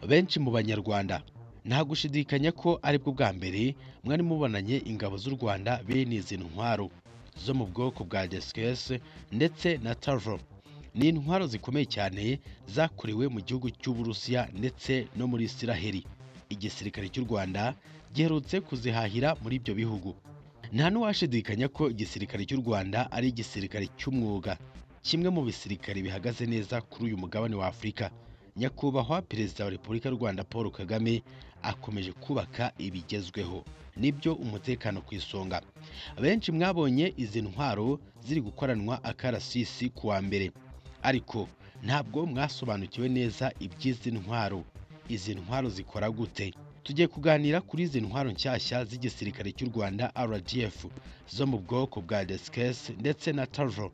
benshi mu banyarwanda nta gushidikanya ko aribwo bwa mbere mwari mubonanye ingabo z'u rwanda bene izi ntwaro zo mu bwoko bwa desikesi ndetse na tavo ni intwaro zikomeye cyane zakorewe mu gihugu cy'uburusiya ndetse no muri isiraheli igisirikare cy'u rwanda giherutse kuzihahira muri ibyo bihugu nta n'uwashidikanya ko igisirikare cy'u rwanda ari igisirikare cy'umwuga kimwe mu bisirikare bihagaze neza kuri uyu mugabane wa afurika nyakubahwa perezida wa repubulika y'u rwanda paul kagame akomeje kubaka ibigezweho nibyo umutekano ku isonga benshi mwabonye izi ntwaro ziri gukoranwa akarasisi ku wa mbere ariko ntabwo mwasobanukiwe neza iby'izi ntwaro izi ntwaro zikora gute tugiye kuganira kuri izi ntwaro nshyashya z'igisirikare cy'u rwanda rdf zo mu bwoko bwa desikesi ndetse na tavo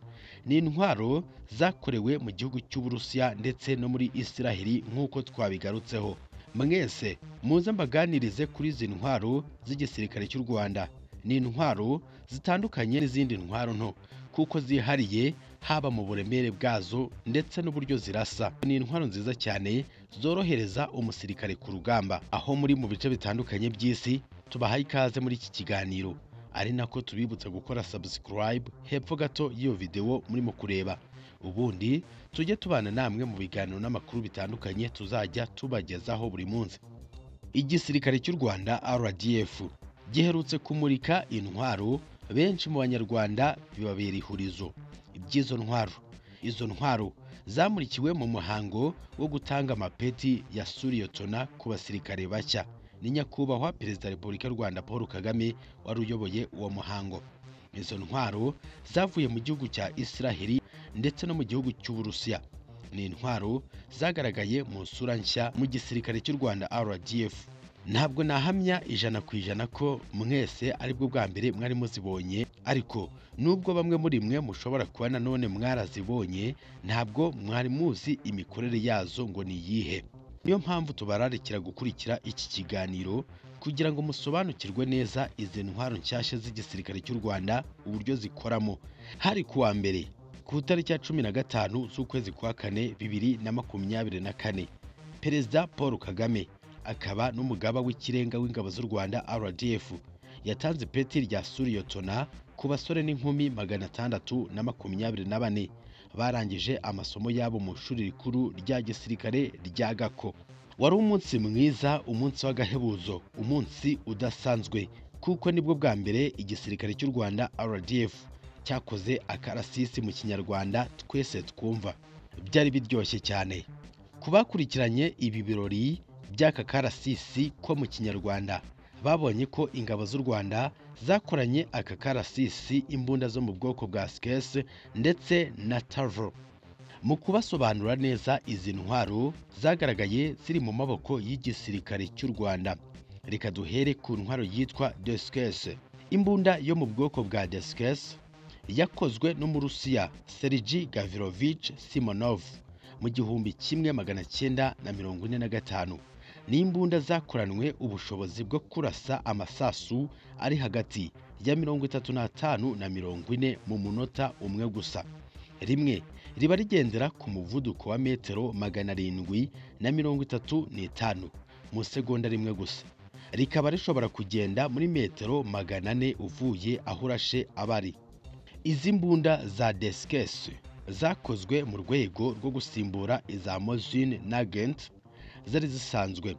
ni intwaro zakorewe mu gihugu cy'uburusiya ndetse no muri isiraheli nk'uko twabigarutseho mwese muze mbaganirize kuri izi ntwaro z'igisirikare cy'u rwanda ni intwaro zitandukanye n'izindi ntwaro nto kuko zihariye haba mu buremere bwazo ndetse n'uburyo zirasa ni intwaro nziza cyane zorohereza umusirikare ku rugamba aho muri mu bice bitandukanye by'isi tubahaye ikaze muri iki kiganiro ari nako tubibutsa gukora subscribe hepfo gato y'iyo videwo murimo kureba ubundi tujye tubana namwe mu biganiro n'amakuru bitandukanye tuzajya tubagezaho buri munsi igisirikare cy'u rwanda rdf giherutse kumurika intwaro benshi mu banyarwanda bibabera ihurizo iby'izo ntwaro izo ntwaro zamurikiwe mu muhango wo gutanga amapeti ya suriyotona ku basirikare bashya ni nyakubahwa perezida wa repubulika y'u rwanda paul kagame wari uyoboye uwo muhango izo ntwaro zavuye mu gihugu cya isiraheli ndetse no mu gihugu cy'uburusiya ni intwaro zagaragaye mu sura nshya mu gisirikare cy'u rwanda rdf ntabwo nahamya ijana ku ijana ko mwese aribwo bwa mbere mwari muzibonye ariko nubwo bamwe muri mwe mushobora kuba nanone mwarazibonye ntabwo mwari muzi imikorere yazo ngo ni iyihe niyo mpamvu tubararikira gukurikira iki kiganiro kugira ngo musobanukirwe neza izi ntwaro nshyashya z'igisirikare cy'u rwanda uburyo zikoramo hari ku wa mbere ku itariki ya cumi na gatanu z'ukwezi kwa kane bibiri na makumyabiri na kane perezida paul kagame akaba n'umugaba w'ikirenga w'ingabo z'u rwanda rdf yatanze ipeti rya suriyotona ku basore n'inkumi magana atandatu na makumyabiri na bane barangije amasomo yabo mu ishuri rikuru rya gisirikare rya gako wari umunsi mwiza umunsi w'agahebuzo umunsi udasanzwe kuko nibwo bwa mbere igisirikare cy'u rwanda rdf cyakoze akarasisi mu kinyarwanda twese twumva byari biryoshye cyane ku bakurikiranye ibi birori by'aka karasisi ko mu kinyarwanda babonye ko ingabo z'u rwanda zakoranye aka karasisi imbunda zo mu bwoko bwa sikesi ndetse na tavo mu kubasobanura neza izi ntwaro zagaragaye ziri mu maboko y'igisirikare cy'u rwanda reka duhere ku ntwaro yitwa desikesi imbunda yo mu bwoko bwa desikesi yakozwe n'umurusiya sergi gavirovich simonov mu gihumbi kimwe magana cyenda na mirongo ine na gatanu n'imbunda zakoranwe ubushobozi bwo kurasa amasasu ari hagati ya mirongo itatu n'atanu na mirongo ine mu munota umwe gusa rimwe riba rigendera ku muvuduko wa metero magana arindwi na mirongo itatu n'itanu mu segonda rimwe gusa rikaba rishobora kugenda muri metero magana ane uvuye aho urashe abari izi mbunda za desikesi zakozwe mu rwego rwo gusimbura iza mozine na gent zari zisanzwe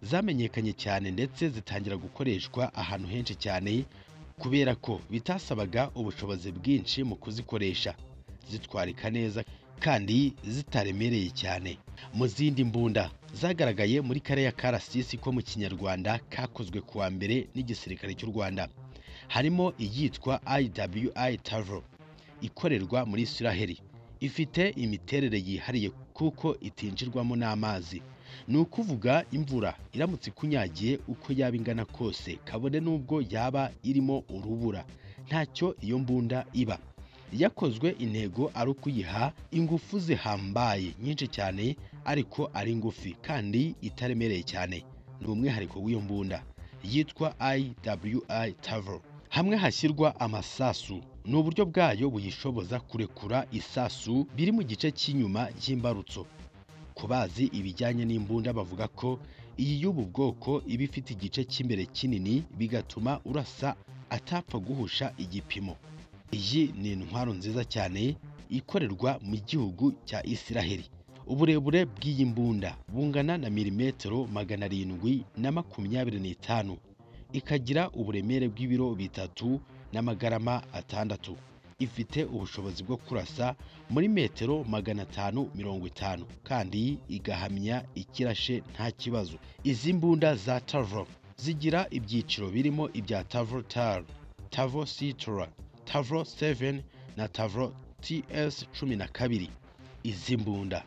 zamenyekanye cyane ndetse zitangira gukoreshwa ahantu henshi cyane kubera ko bitasabaga ubushobozi bwinshi mu kuzikoresha zitwarika neza kandi zitaremereye cyane mu zindi mbunda zagaragaye muri kariya karasisi ko mu kinyarwanda kakozwe kuwa mbere n'igisirikare cy'u rwanda harimo iyitwa iwi tavo ikorerwa muri isiraheli ifite imiterere yihariye kuko itinjirwamo n'amazi ni ukuvuga imvura iramutse ikunyagiye uko yaba ingana kose kabone n'ubwo yaba irimo urubura ntacyo iyo mbunda iba yakozwe intego ari ukuyiha ingufu zihambaye nyinshi cyane ariko ari ngufi kandi itaremereye cyane ni umwihariko w'iyo mbunda yitwa iwi tavo hamwe hashyirwa amasasu ni uburyo bwayo buyishoboza kurekura isasu biri mu gice cy'inyuma y'imbarutso ku bazi ibijyanye n'imbunda bavuga ko iyi y'ubu bwoko iba ifite igice cy'imbere kinini bigatuma urasa atapfa guhusha igipimo iyi ni intwaro nziza cyane ikorerwa mu gihugu cya Isiraheli uburebure bw'iyi mbunda bungana na milimetero magana arindwi na makumyabiri n'itanu ikagira uburemere bw'ibiro bitatu n'amagarama atandatu ifite ubushobozi bwo kurasa muri metero magana atanu mirongo itanu kandi igahamya ikirashe nta kibazo izi mbunda za tavo zigira ibyiciro birimo ibya tavo taru tavo situra tavo seveni na tavo ts cumi na kabiri izi mbunda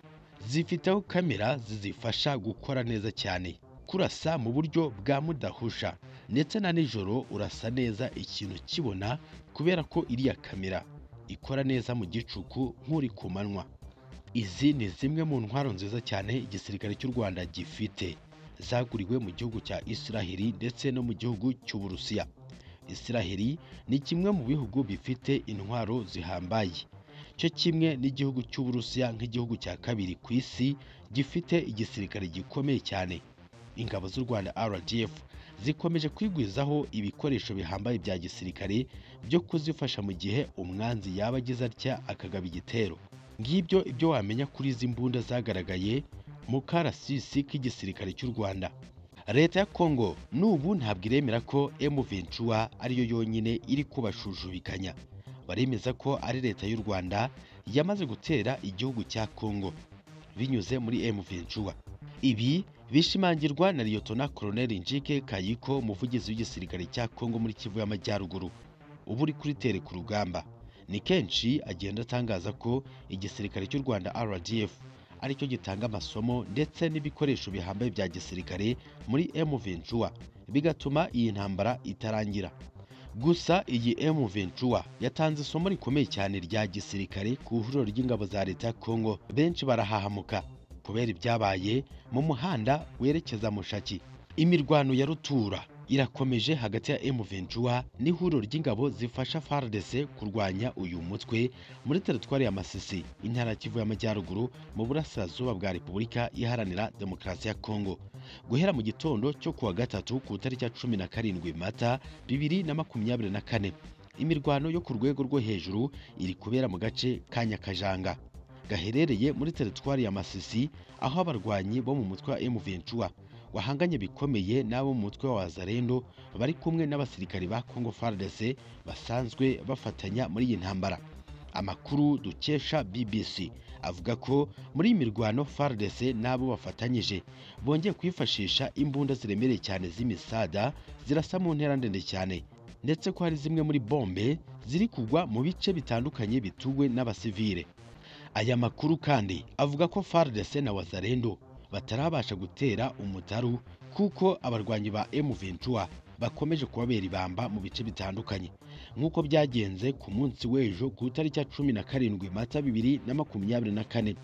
zifiteho kamera zizifasha gukora neza cyane kurasa mu buryo bwa mudahusha ndetse na nijoro urasa neza ikintu kibona kubera ko iriya kamera ikora neza mu gicuku nk'uri ku manywa izi ni zimwe mu ntwaro nziza cyane igisirikare cy'u rwanda gifite zaguriwe mu gihugu cya isiraheli ndetse no mu gihugu cy'uburusiya isiraheli ni kimwe mu bihugu bifite intwaro zihambaye cyo kimwe n'igihugu cy'uburusiya nk'igihugu cya kabiri ku isi gifite igisirikare gikomeye cyane ingabo z'u rwanda rdf zikomeje kwigwizaho ibikoresho bihambaye bya gisirikare byo kuzifasha mu gihe umwanzi yaba agize atya akagaba igitero ngibyo ibyo wamenya kuri izi mbunda zagaragaye mu karasisi k'igisirikare cy'u rwanda leta ya kongo n'ubu ntabwo iremera ko m21 ariyo yonyine iri kubashujubikanya baremeza ko ari leta y'u rwanda yamaze gutera igihugu cya kongo binyuze muri m21 ibi bishimangirwa na liyotona koloneli njike kayiko umuvugizi w'igisirikare cya kongo muri kivu y'amajyaruguru uba uri kuri tere ku rugamba ni kenshi agenda atangaza ko igisirikare cy'u rwanda rdf aricyo gitanga amasomo ndetse n'ibikoresho bihambaye bya gisirikare muri m21 bigatuma iyi ntambara itarangira gusa iyi m21 yatanze isomo rikomeye cyane rya gisirikare ku ihuriro ry'ingabo za leta ya kongo benshi barahahamuka kubera ibyabaye mu muhanda werekeza mushaki imirwano ya rutura irakomeje hagati ya M21 n'ihuriro ry'ingabo zifasha FARDC kurwanya uyu mutwe muri teritwari ya Masisi intara ya Kivu y'Amajyaruguru mu burasirazuba bwa Repubulika iharanira Demokarasi ya Kongo guhera mu gitondo cyo kuwa gatatu ku itariki ya cumi na karindwi Mata bibiri na makumyabiri na kane imirwano yo ku rwego rwo hejuru iri kubera mu gace ka Nyakajanga gaherereye muri teritwari ya Masisi aho abarwanyi bo mu mutwe wa M23 wahanganye bikomeye n'abo mu mutwe wa Wazarendo bari kumwe n'abasirikari ba Congo FARDC basanzwe bafatanya muri iyi ntambara amakuru dukesha BBC avuga ko muri iyi mirwano FARDC n'abo bafatanyije bongeye kwifashisha imbunda ziremereye cyane z'imisada zirasa mu ntera ndende cyane ndetse ko hari zimwe muri bombe ziri kugwa mu bice bitandukanye bituwe n'abasivile aya makuru kandi avuga ko FARDC na Wazalendo batarabasha gutera umutaru kuko abarwanyi ba M23 bakomeje kubabera ibamba mu bice bitandukanye nk'uko byagenze ku munsi w'ejo ku itariki ya cumi na karindwi Mata bibiri na makumyabiri na kane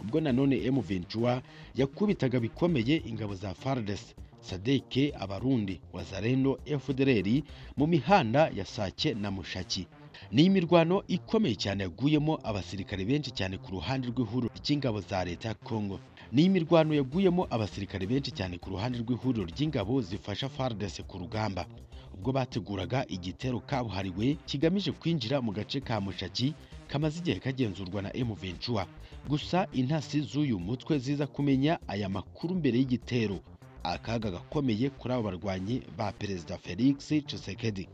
ubwo nanone M23 yakubitaga bikomeye ingabo za FARDC Sadeke Abarundi Wazalendo FDLR mu mihanda ya Sake na Mushaki ni imirwano ikomeye cyane yaguyemo abasirikare benshi cyane ku ruhande rw'ihuriro ry'ingabo za leta ya Kongo ni imirwano yaguyemo abasirikare benshi cyane ku ruhande rw'ihuriro ry'ingabo zifasha FARDC ku rugamba ubwo bateguraga igitero kabuhariwe kigamije kwinjira mu gace ka Mushaki kamaze igihe kagenzurwa na M23 gusa intasi z'uyu mutwe ziza kumenya aya makuru mbere y'igitero akaga gakomeye kuri abo barwanyi ba Perezida Felix Tshisekedi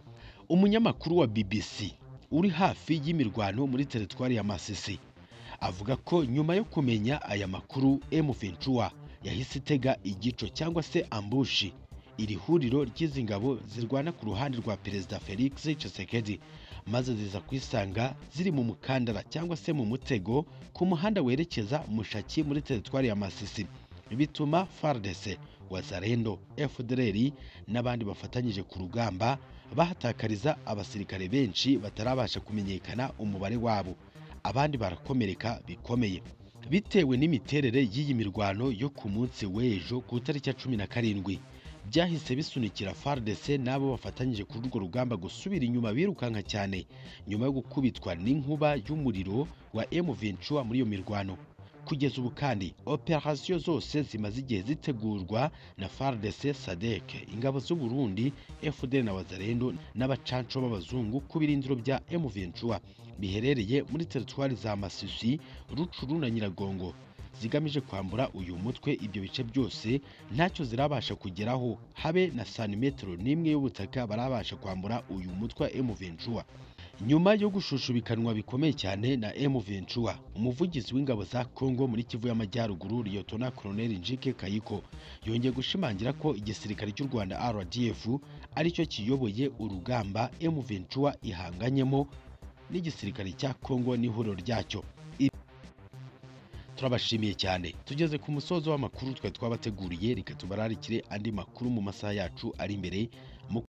umunyamakuru wa BBC uri hafi y'imirwano muri teritwari ya Masisi avuga ko nyuma yo kumenya aya makuru M23 yahise itega igico cyangwa se ambushi iri huriro ry'izi ngabo zirwana ku ruhande rwa Perezida Felix Tshisekedi maze ziza kwisanga ziri mu mukandara cyangwa se mu mutego ku muhanda werekeza Mushaki muri teritwari ya Masisi bituma FARDC Wazarendo FDLR n'abandi bafatanyije ku rugamba bahatakariza abasirikare benshi batarabasha kumenyekana umubare wabo abandi barakomereka bikomeye bitewe n'imiterere y'iyi mirwano yo ku munsi w'ejo ku itariki ya cumi na karindwi byahise bisunikira FARDC n'abo bafatanyije kuri urwo rugamba gusubira inyuma birukanka cyane nyuma yo gukubitwa n'inkuba y'umuriro wa M23 muri iyo mirwano kugeza ubu kandi operasiyo zose zimaze igihe zitegurwa na FARDC SADC ingabo z'u Burundi FDL na Wazalendo n'abacanco b'abazungu ku birindiro bya M23 biherereye muri teritwari za Masisi, Rucuru na Nyiragongo zigamije kwambura uyu mutwe ibyo bice byose ntacyo zirabasha kugeraho habe na santimetero n'imwe y'ubutaka barabasha kwambura uyu mutwe wa M23 nyuma yo gushushubikanwa bikomeye cyane na M23 umuvugizi w'ingabo za Congo muri Kivu y'Amajyaruguru Liyotona Colonel Njike Kayiko yongeye gushimangira ko igisirikare cy'u Rwanda RDF aricyo kiyoboye urugamba M23 ihanganyemo n'igisirikare cya Congo n'ihuriro ryacyo turabashimiye cyane tugeze ku musozo w'amakuru twari twabateguriye reka tubararikire andi makuru mu masaha yacu ari imbere